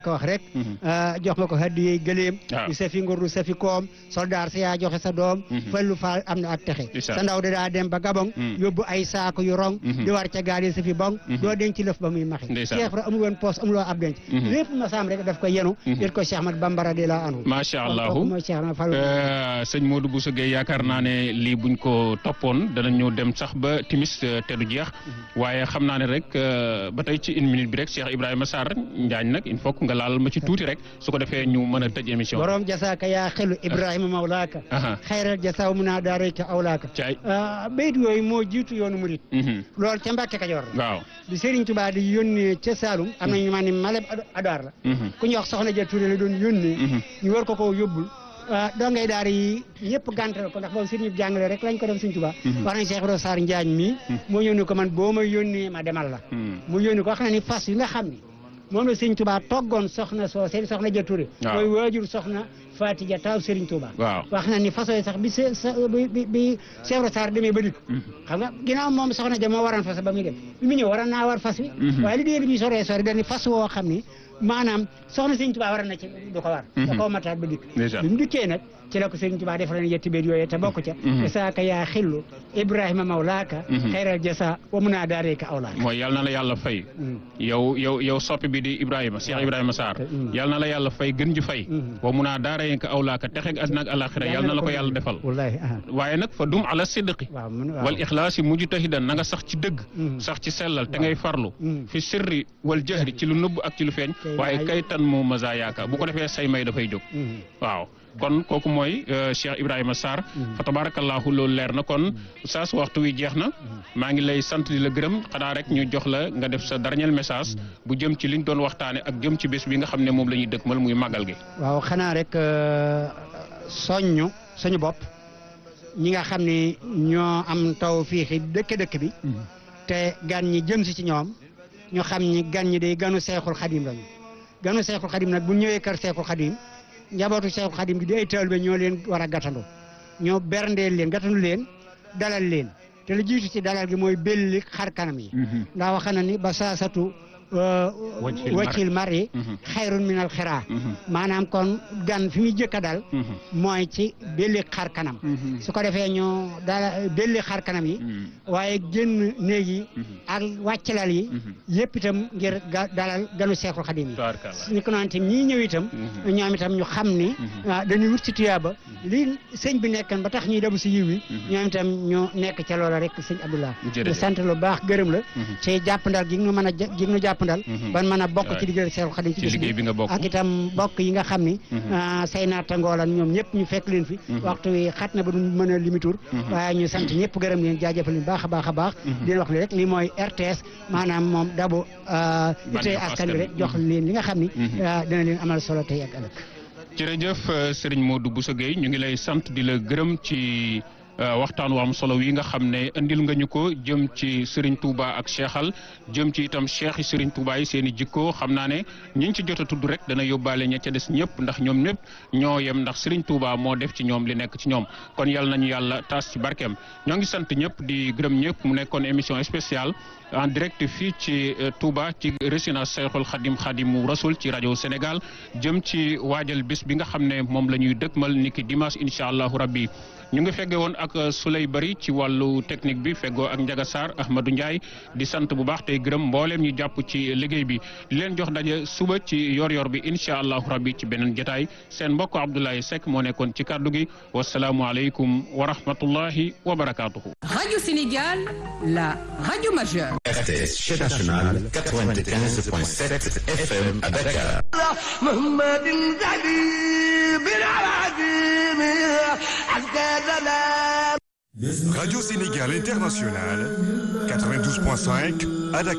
ko wax rek jox nga ko haddiyey gëléem waaw du safi ngur du safi koom soldaar sa yaa joxe sa doom fallu faal am na ak texe Ndeysaan. sa ndaw da daa dem ba gabon Mm. yóbbu ay saako yu rong Mhm. di war ca gaal yi safi bong doo denc lëf ba muy maxi Ndeysaan. Cheikh Ibra amul woon poos amuloo ab denc Mhm. lépp ma saam rek daf ko yenu Mhm. yét ko Cheikh Ahmad Bamba radiyallahu anhu macha kooku allahu mooy Cheikh Ahmad Fall Euh, sëñ Modou Bousso Gueye yaakaar naa ne lii buñ ko toppoon danañu dem sax ba timis euh, te du jeex waaye xam naa ne rek euh, ba tey ci une minute bi rek Cheikh Ibrahima Sarr Njaañ nag il faut que nga laal ma ci tuuti rek su ko defee ñu mën a tëj émission bi. borom jasaaka yaa xelu Ibrahima mawlaaka Aha. xayral jasaaw mun naa daarayka awlaaka Caay. ah bayit yooyu moo jiitu yoonu murit Mhm. loolu ca Mbàkke Kajoor la waaw. bi Serigne Touba di yónnee ca Saalum am na ñu ma ne Maleb Adaar la Mhm. ku ñuy wax soxna ja Touré la doon yónnee Mhm. ñu war ko ko yóbbul ah dongay daar yi ñëpp gàntal ko ndax boobu sëriñ bi jàngale rek lañ ko def Serigne Touba Mhm. wax nañ Cheikh Ibra Sarr Njaañ mii moo yónni ko man boo ma yónnee ma demal la Mhm. mu yónni ko wax na ni fas yi nga xam ni moom la Serigne Touba toggoon soxna soo seen soxna ja Touré Waaw. mooy waajur soxna Fatija taaw Serigne Touba waaw. wax na ni façon yi sax bi se sa bi bi bi Cheikh Ibra Sarr demee ba dikk xam nga ginnaaw moom soxna ja moo waroon fas ba muy dem bi mu ñëw waroon naa war fas wi Mhm. waaye li dee li muy soree sori dañu fas woo xam ni maanaam soxna Sëriñ Tuubaa war na ci du ko war da koo mataat ba dikk Ndeysaan. bi mu dikkee nag ci la ko Sëriñ Tuubaa defaleen yetti béet yooyu te bokk ca Mhm. jasaaka yaa xillu Ibrahima mawlaaka Mhm. xayral jasa wa mun naa daareeka awlaaka mooy yal na la yàlla fay. Mhm. yow yow yow soppi bi di Ibrahima Cheikh Ibrahima Sarr Mm. yal na la yàlla fay gën ji fay. Mhm. wa mun a daara yéen ko awlaaka texeeg àddina ak alaxira yal na la ko yàlla defal. wallaahi ah waaye nag fa dum ala sidqi waaw mun waaw wal ixlaasi mujtahidan na nga sax ci dëgg Mhm. sax ci sellal te ngay farlu Mhm. fi sirri wal jahri ci lu nëbb ak ci lu feeñ Kay waaye ay- kay tan moo masa yaaka bu ko defee say may dafay jóg Mhm. waaw kon kooku mooy euh, Cheikh Ibrahima Sarr fa tabarakallahu loolu leer na kon saa su waxtu wi jeex na maa ngi lay sant di la gërëm xanaa rek ñu jox la nga def sa dernier message bu jëm ci liñ doon waxtaane ak jëm ci bés bi nga xam ne moom la ñuy dëkkmal muy màggal gi waaw xanaa rek euh, soññu suñu bopp ñi nga xam ni ñoo am taw fii xi dëkk dëkk bi te gan ñi jëm si ci ñoom ñu xam ni gan ñi day ganu seexul xadim lañu ganu seexul xadim nag bu ñëwee kër seexul xadim njabootu seexul xadim gi di ay taalibe ñoo leen war a gàttandu ñoo berndeel leen gàttandu leen dalal leen te lu jiitu ci dalal gi mooy belli xar kanam yi ndax wax na ni ba saasatu Wajhil mar- waccil mar yi Mhm. xayrun minal xiraa Mhm. maanaam kon gan fi muy jëkk a dal Mhm. mooy ci belli xar kanam Mhm. su ko defee ñu dala belli xar kanam yi Mhm. waaye génn néeg yi Mhm. ak wàccalal yi Mhm. yëpp itam ngir ga dalal ganu seexul xadim yi Tabaarakallah. ni ko noonu itam ñii ñëw itam Mhm. ñoom itam ñu xam ni Mhm. ah, dañuy wut ci tuyaaba li sëñ bi nekkan ba tax ñuy debu si yiw yi Mhm. ñoom itam ñu nekk ca loola rek sëñ Abdoulah Jërëjëf. di sant lu baax gërëm la Mhm. ci jàppandal gi ñu mën a gi ñu jàppandal Mhm. ban mën a bokk Waay. ci liggéey seexul xadim Ci liggéey bi nga bokk. ak itam bokk yi nga xam ni Mhm. ah, say naatangoo lan ñoom ñëpp ñu fekk leen fi Mhm. waxtu wi xat na ba duñ mën a limitur Mhm. waaye ñu sant ñëpp gërëm leen jaajëfal leen baax a baax a baax Mhm. di leen wax li rek li mooy RTS maanaam moom dabu ah, itee Bànneexu askan wi askan rek wi. jox leen li nga xam ni Mhm. ah, dina leen amal solo tey ak ëllëg jërëjëf euh, Serigne Modou Bousso Gueye ñu ngi lay sant di la gërëm ci euh, waxtaan wu am solo wi nga xam ne indil nga ñu ko jëm ci Serigne Touba ak Cheikhal jëm ci itam Cheikh yi Serigne Touba yi seen i jikko xam naa ne ñiñ ci jot a tudd rek dana yóbbaale ña ca des ñëpp ndax ñoom ñëpp ñoo yem ndax Serigne Touba moo def ci ñoom li nekk ci ñoom kon yàlla nañu yàlla taas ci barkeem ñoo ngi sant ñëpp di gërëm ñëpp mu nekkoon émission spéciale en direct fii ci euh, Touba ci résidence Cheikhul Khadim Khadimu Rasoul ci rajo Sénégal jëm ci waajal bis bi nga xam ne moom la ñuy dëkkmal niki dimanche incha allahu rabbi ñu ngi fegge woon ak Souley Bari ci wàllu technique bi feggoo ak Ndiaga Sarr Ahmadou Ndiaye di sant bu baax tey gërëm mbooleem ñu jàpp ci liggéey bi di leen jox daje suba ci yor-yor bi incha allahu rabbi ci beneen jotaay seen mbokk Abdoulaye Seck moo nekkoon ci kàddu gi wasalaamualeykum wa rahmatullahi wa barakaatuhu. Radio Sénégal, la radio majeure. RTS chaîne nationale 95.7 FM à Dakar. محمد حبيب العظيم أسكتنا Radio Sénégal International, 92.5 à Dakar.